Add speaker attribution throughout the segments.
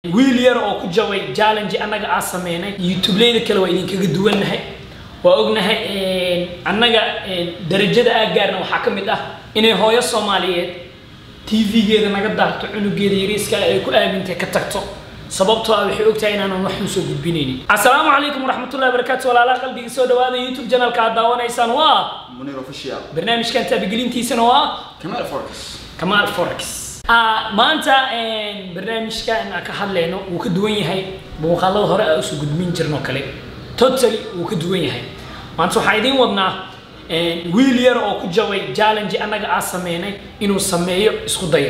Speaker 1: wiil yar oo ku jabay challenge annaga aan sameynay youtubeleyda kale waa idinkaga duwannahay waa ognahay annaga darajada aa gaarna waxaa ka mid ah inay hooyo soomaaliyeed tv-geeda naga daarto cunugeeda yariiska ay ku aamintay ka tagto sababtoo ah waxay ogtahay inaanan wax usoo gudbinaynin assalaamu calaykum waraxmatullahi wabarakaatu walaalaha qalbiga soo dhawaada youtube channelka aad daawanaysaan waa
Speaker 2: منير اوفيشال
Speaker 1: barnaamijkan taabigelintiisana waa
Speaker 2: كمال فوركس
Speaker 1: kamaal forex Ah, maanta barnaamijkan aan ka hadlayno wuu ka duwan yahay muuqaalada hore aan usoo gudbin jirno kale totally wuu ka duwan yahay maanta waxaa idiin wadnaa wiil yar oo ku jabay challenge annaga aan sameynay inuu sameeyo isku dayay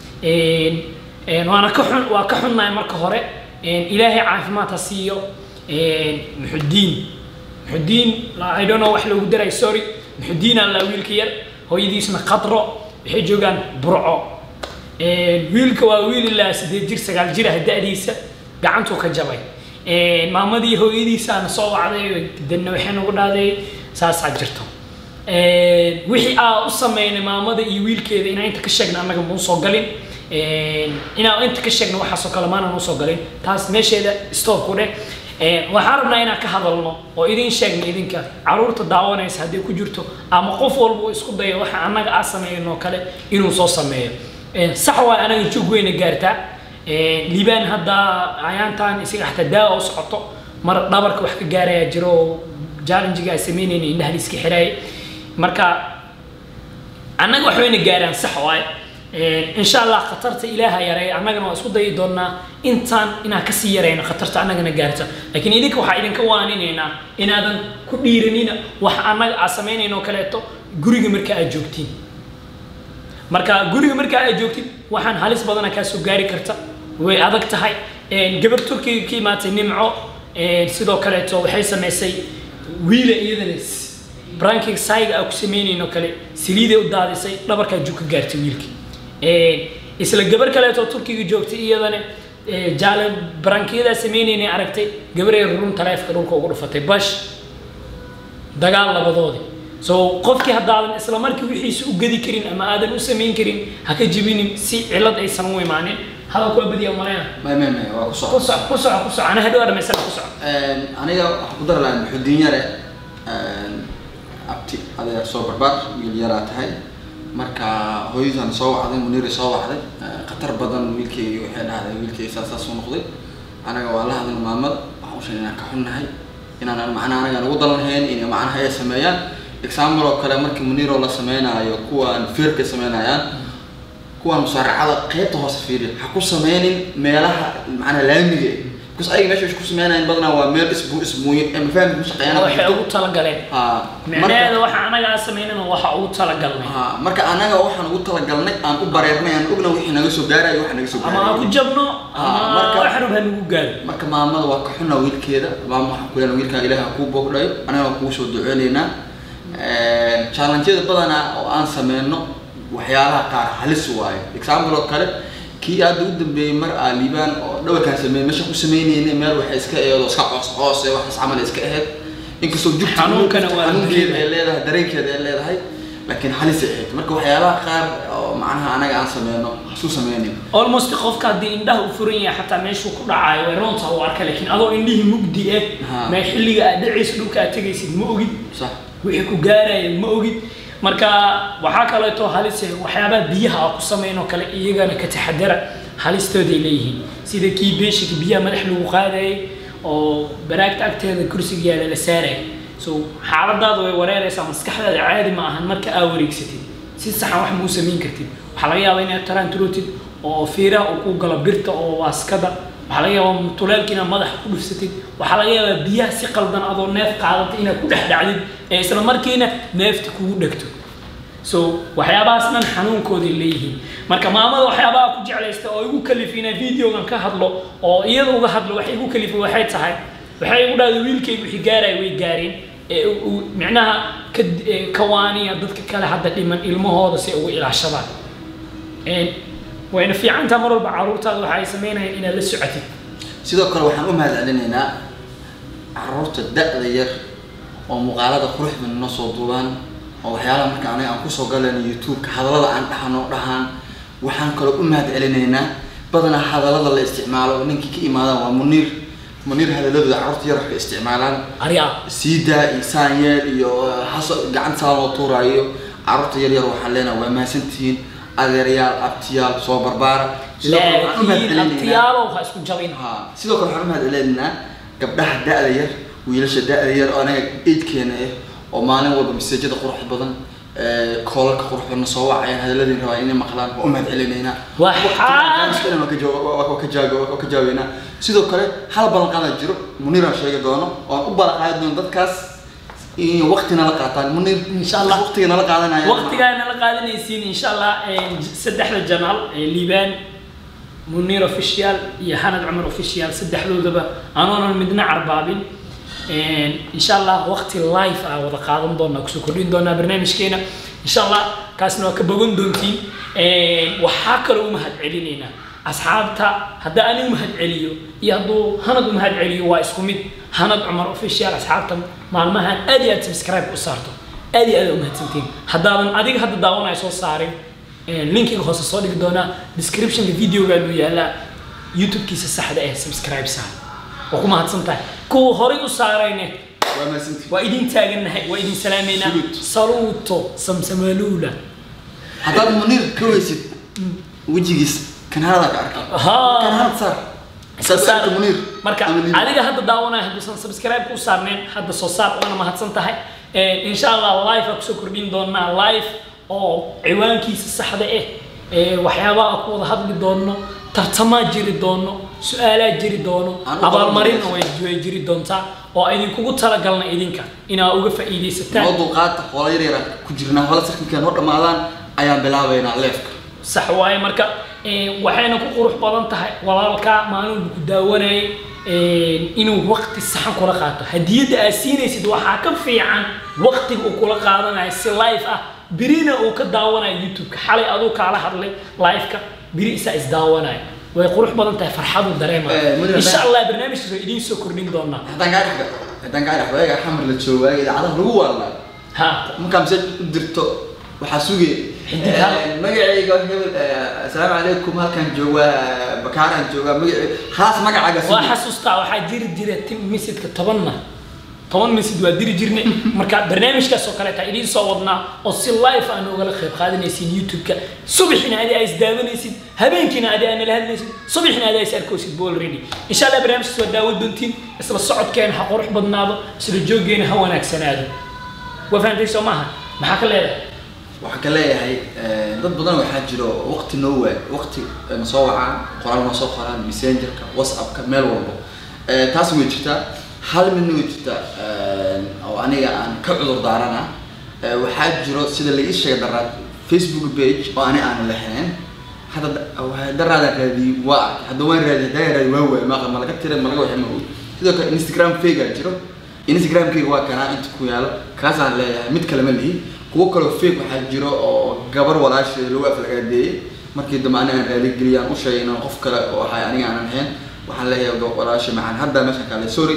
Speaker 1: waana ka xun waa ka xunnahay marka hore ilaahay caafimaad ha siiyo muxudiin muxudiin i don't know wax loogu daray sorry muxudiin alla wiilka yar hooyadiisna khadro waxay joogaan burco wiilka waa wiil ilaa sideed jir sagaal jir ah da-diisa gacantuu ka jabay maamadii hooyadiisaana soo wacday danna waxay nagu dhahday saasaa jirto wixii aa u sameynay maamada iyo wiilkeeda inaa inta ka sheegna annaga mau soo galin inaa inta ka sheegna waxaasoo kale maana noo soo galin taas meesheeda stop ku dheh waxaan rabnaa inaan ka hadalno oo idin sheegna idinka caruurta daawanaysa hadday ku jirto ama qof walba uu isku dayo waxa annaga aa sameeynoo kale inuu soo sameeyo sax waa anaga jug weyna gaartaa liibaan hadda ayaantan isaga xataa daawa u socoto mar dhabarka wax ka gaaraya jiro oo challengiga ay sameynayna indhaha iska xiraayay marka annaga wax wayna gaaraan sax waaye insha allah khatarta ilaaha yareeya annagana waa isku dayi doonaa intaan inaan kasii yarayno khatarta annagana gaarta laakiin idinka waxaa idinka waaninaynaa inaadan ku dhiiranina wax annaga aa samaynayno oo kaleeto guriga marka aad joogtiin marka guriga marka aad joogtid waxaan halis badana kaa soo gaari karta way adag tahay gabar turkiga ka imaatay nimco sidoo kaleeto waxay samaysay wiila iyadana branking saiga aa ku samaynayno kale saliiday u daadisay dhabarkaa jug ka gaartay wiilkii isla gabar kaleeto turkiga joogtay iyadana jaale barankiyadaa sameynaynay aragtay gabaree rurun taleefka dhulka ugu dhufatay bash dagaal labadoodii so qofkii haddaadan isla markii wixiisa u gedi karin ama aadan u samayn karin ha ka jibinin si cilad aysan u imaanin hadalku waa badiya maleyna
Speaker 2: ما ما ما waa ku
Speaker 1: ku
Speaker 2: soo
Speaker 1: soco ku soco ku soco ana hadhow dhamaysana ku soco
Speaker 2: aniga waxaan ku dari lahaa muxudiin yare abti adeer soo barbaar wiil yaraa tahay marka hooyadaan soo wacday muniiri soo wacday khatar badan wiilkeygi waxay dhahday wiilkeygi saas saas u noqday anaga waa la hadal maamada waxaan u sheegay inaan ka xunnahay inaan macnaha anaga ugu dalanhayn in macnaha ay sameeyaan example oo kale markii muniiro la sameynaayo kuwaan feerka sameynayaan kuwaan musaaracada qaybta hoose fiiriya ha ku sameynin meelaha macnaha laamiga because ayaga meesha ku sameynayaan badanaa waa meel isbu isbuuyin ee mafahmi ku shaqeeyaan
Speaker 1: waxay ugu talagaleen
Speaker 2: ha
Speaker 1: micnaheeda waxa anaga aan samaynana waxa ugu talagalnay
Speaker 2: ha marka anaga waxaan ugu talagalnay aan u bareernay aan ogna wixii naga soo gaarayo waxa naga soo
Speaker 1: ama ha ku
Speaker 2: gaarayo
Speaker 1: jabno
Speaker 2: Ah,
Speaker 1: ama
Speaker 2: marka-
Speaker 1: wax rab ha nagu gaaro
Speaker 2: marka maamada waa ka xunna wiilkeeda maama waxaan ku leenahay wiilkaa ilaaha kuu boogdhayo anaga waan kugu soo duceynaynaa challenge-yada badanaa oo aan sameyno waxyaalaha qaar halis waaye example oo kale kii aada u dambeeyey mar aa liibaan oo dhawarkaan sameeyey meesha ku sameynayna meel waxay iska eedo iska coos coos ee waxaas camal ay iska ahayd inkastoo jugta
Speaker 1: Xanuunkana waa la
Speaker 2: xanuunkeeda ay
Speaker 1: dareemaya.
Speaker 2: leedahay dareenkeeda ay leedahay laakiin halis ay ahayd marka waxyaalaha qaar oo macnaha anaga aan sameyno isu sameynin
Speaker 1: almost qofka haddii indhaha u furan yahay xataa meeshuu ku dhacayo way roonta u arka laakiin adoo indhihii mugdi eh
Speaker 2: Ha.
Speaker 1: mee xilliga aad dhacayso dhulka aad tegaysid ma ogid
Speaker 2: sax
Speaker 1: wixii ku gaaraya ma ogid marka waxaa kaleeto halis eh, waxyaabaha biyaha aa ku samaynoo kale iyagana ka taxadara halistooday leeyihiin sida kii beeshika biyaha madax lagu qaadayay oo baraagta agteeda kursiga yaala la saaraya so xaaladaada way wareeraysaa maskaxdaada caadi ma ahan marka aa wareegsatid si saxan wax mau samayn kartid waxaa laga yaabaa inaad taraanturotid oo fiiraha uu ku galo birta oo waaskada waxaa laga yaabaa mutulaalka inaad madaxa ku dhufsatid waxaa laga yaabaa biyaha si qaldan adoo neef qaadata inaad ku dhex dhacdid ee isla markiina neefta kugu dhegto so waxyaabahaas dhan xanuunkooday leeyihiin marka maamada waxyaabaha ku jeclaysta oo igu kalifi inaan videogan ka hadlo oo iyada uga hadlo waxay igu kalifi waxay tahay waxay igu dhahday wiilkaygu wixii gaaraya way gaareen ee u- u- micnaha ka ee, kawaaniya dadka kale hadda dhiman ilmahooda si ay ugu ilaashadaan Een, wayna fiicantaa mar walba caruurtaada waxa ay samaynayaan inaad la socotid
Speaker 2: sidoo kale waxaan u mahad celinaynaa caruurta da-da yar oo muuqaalada quruxda noo soo duubaan oo waxyaalaha marka aniga aan kusoo galayno youtube-ka hadallada aan dhahano dhahaan waxaan kaloo u mahad celinaynaa badanaa hadallada la isticmaalo ninkii ka imaadaan waa muniir muniir hadaladooda carruurta yararka isticmaalaan
Speaker 1: arya
Speaker 2: siidaa iyo saanyeel iyo haso gacanta saa loo tuuraayo carruurta yar yar waxaan leenahay waa mahadsantihiin adeeryaal abtiyaal soo barbaara sidoo kale waxaan u
Speaker 1: laakiin
Speaker 2: mahadcelinaynaa-
Speaker 1: abtiyaalow ha isku jabin
Speaker 2: Ha, sidoo kale waxaan u mahadcelinaynaa gabdhaha da-da yar wiilasha da-da yar oo anaga eidkeena ah oo maalin walba maseejada qurux badan ee, koolalka qurux badan soo wacayaan hadaladii rabaa inay maqlaan waa u mahadcelinaynaa
Speaker 1: Waxaa-
Speaker 2: Waqtigan waa ka jawa- waa- waa ka jaaga- waa ka jaaweynaa sidoo kale hal ballanqaada jiro muniiraan sheegi doono oan u ballanqaadi doono dadkaas in waqti nala qaataan muniir
Speaker 1: Insha Allah.
Speaker 2: waqtiga nala qaadanaya
Speaker 1: waqtigaana la qaadanaysiin insha allah saddexda janaal ee liibaan munir official iyo xanad cumar official saddexdoodaba aanoonan midna carbaabin insha allah waqti live ah wada qaadan doonaa kusoo kordhin doonaa barnaamijkeena insha allah kaasna waa ka bogan doontiin waxaa kaloo u mahad celinaynaa asxaabta hadda ani u mahad celiyo iyo hadduu hanad u mahad celiyo waa isku mid hanad cumar official asxaabta maalmahan aad iyo aad subscribe u saarto aad iyo aad u mahadsantiin haddaadan adiga hadda daawanaya soo saarin linkiga hoose soo dhigi doonaa descriptionka videogaanu yaalaa youtube-kiisa saxda eh subscribe saar waa ku mahadsan tahay kuwa horay u saarayne
Speaker 2: waa mahadsantihiin
Speaker 1: waa idin taagannahay waa idin salaameynaa
Speaker 2: Salute.
Speaker 1: saluuto samsamaluula
Speaker 2: haddaad muniir ka weysid wejigiis kan halada ka arkay
Speaker 1: Haa.
Speaker 2: kan halad saar
Speaker 1: iska
Speaker 2: Saad
Speaker 1: saar
Speaker 2: arka muniir
Speaker 1: marka
Speaker 2: ama liiban.
Speaker 1: adiga hadda daawanaya hadduusan subscribe ku saarneen hadda soo saar waana mahadsan tahay insha allah live aa kusoo kordhin doonaa live oo ciwaankiisa saxda ah ee waxyaabaha ku wada hadli doono tartamaa jiri doono su-aalaa jiri doono
Speaker 2: Aan u
Speaker 1: abaalmarinna
Speaker 2: qaban
Speaker 1: way way jiri doontaa oo idinkugu talagalna idinka inaa uga faa'iidaysataan
Speaker 2: noo dulqaata hoola yar yara ku jirnaa hoola sarkinka noo dhammaadaan ayaan bilaabaynaa leefka
Speaker 1: sax waaye marka eh, waxayna ku qurux badan tahay walaalkaa maalinbu ku daawanayay eh, inuu waqti saxan kula qaato hadiyadda aad siinaysid waxaa ka fiican waqtiga uu kula qaadanayo si live ah birina uu ka daawanayo youtube-ka xalay aduu kaala hadlay live-ka biri isaa isdaawanayo way qurux badan tahay farxadu dareema
Speaker 2: Eh, Mudane,
Speaker 1: insha allah barnaamijkaas waa idiin soo kordhin doonaa
Speaker 2: haddaan kaa dhex haddaan kaa dhex waaga xamar la joogaa idaacadaha lagu waalnaa
Speaker 1: ha
Speaker 2: markaa masaaj u dirto waxaa sugay
Speaker 1: Xidig hal.
Speaker 2: magacayga hebel eh, asalaamu calaykum halkaan joogaa bakaaraan joogaa magaci khalaas magacaaga
Speaker 1: waa
Speaker 2: sugay
Speaker 1: xasuustaa waxaa jiri jira tim misidka tobanna toban misid waa diri jirnay marka barnaamijkaas oo kaleeta idiin soo wadnaa oo si live aan ugala qayb qaadanaysid youtube-ka subaxina adi aa isdaawanaysid habeenkiina adi aa nala hadlaysid subaxina adi aa is arkoosid bo already insha allah barnaamijkaas waa daawo doontiin isla socodkeena ha qurux badnaado isla jooggeena ha wanaagsanaado waa fahantay soo maaha maxaa ka leedahay
Speaker 2: waxaan ka leeyahay eh, dad badan waxaa jiro waqti noo waay waqti na soo wacaan qoraal noo soo qoraan messengerka whatsappka meel walbo Eh, taas way jirtaa hal midna way jirtaa eh, oo aniga aan ka cudur daarana Eh, waxaa jiro sida la ii sheegay daraad facebook page oo ani aan lahayn hadda da- waxaa daraadaan raadiyey waa arkay hadda waan raadiyey haddaa raadi waa waay maaqa ma laga tiray ma laga waxay ma og sidoo kale instagram fake aa jiro instagramkayga waa kanaa inta ku yaalo kaasaan leeyahay mid kale ma lihi kuwo kaloo fake waxaa jiro oo gabar walaasheeda lagu aflagaadeeyey markii dambe aniga aan raaligeliya aan u sheegay inaan qof kale oo ahay aniga aanan ahayn waxaan leeyahay gab- walaashe macaan hadda meeshan kale sorry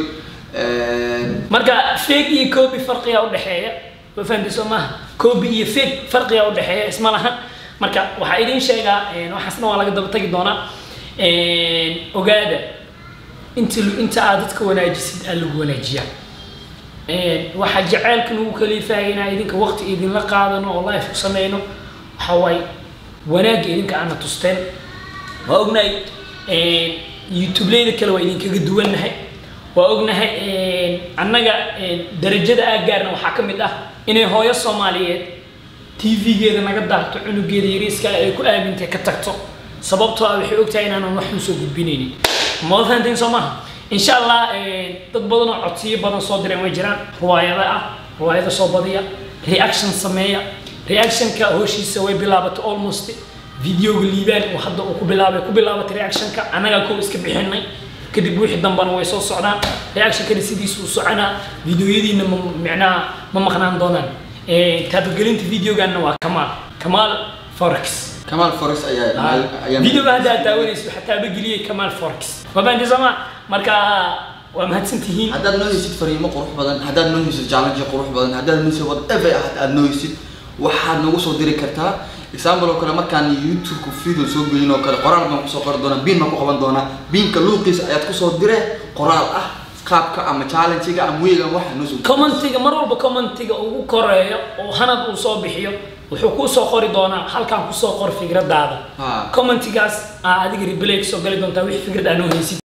Speaker 1: marka fake iyo copy farqiga u dhexeeya waa fahamtay soo maaha copy iyo fake farqiga u dhexeeya isma lahan marka waxaa idiin sheegaa een, waxaasna waa laga daba tagi doonaa een, ogaada inta inta aad dadka wanaajisid aa lagu wanaajiyaa een, waxaa jaceylka nagu kaliifaya inaa idinka waqti idinla qaadano oo life ku sameyno waxaa waaye wanaagga idinka aana tusteen waa ognahay een, youtubeleyda kale waa idinkaga duwannahay waa ognahay een, annaga een, darajada aa gaarna waxaa ka mid ah inay hooyo soomaaliyeed tv-geeda naga daarto cunugeeda yariiska ay ku aamintay ka tagto sababtoo ah waxay ogtahay inaanan waxun soo gudbinaynin ma fahanteen soo maaha insha allah een, dad badan oo codsiyo badan soo direen way jiraan riwaayada ah riwaayada soo badiya reaction sameeya reactionka howshiisa way bilaabatay almost videoga liibaan uu hadda uu ku bilaabay ku bilaabatay reactionka annagaa kow iska bixinay kadib wixii dambana way soo socdaan reactionkana sidiisa u soconaa videoyadiina ma micnaha ma maqnaan doonaan Eh, taabagelinta videoganna waa kamaal kamaal forex
Speaker 2: kamaal forest ayaa ayaa
Speaker 1: videoga hadda aad daawanayso waxaa taabageliyey kamaal forex waa fahanti sooma marka waa mahadsantihiin
Speaker 2: haddaad noo heysid fariimo qurux badan haddaad noo heysid challenge qurux badan haddaad noo heysid whatever ah aad noo heysid waxaad nagu soo diri kartaa example oo kale markaan youtube-ku video soo gelin oo kale qoraal baan kusoo qori doonaa biin baan ku qaban doonaa biinka luuqiisa ayaad kusoo dire qoraal ah qaabka ama challenge-ga ama weega waxa noo soo
Speaker 1: commentiga mar walba commentiga ugu koreeyo oo hanad uu soo bixiyo wuxuu kuu soo qori doonaa halkan kusoo qor fikradaada
Speaker 2: Ha.
Speaker 1: commentigaas aa adiga replay soo gali doontaa wixii fikrad aa noo haysid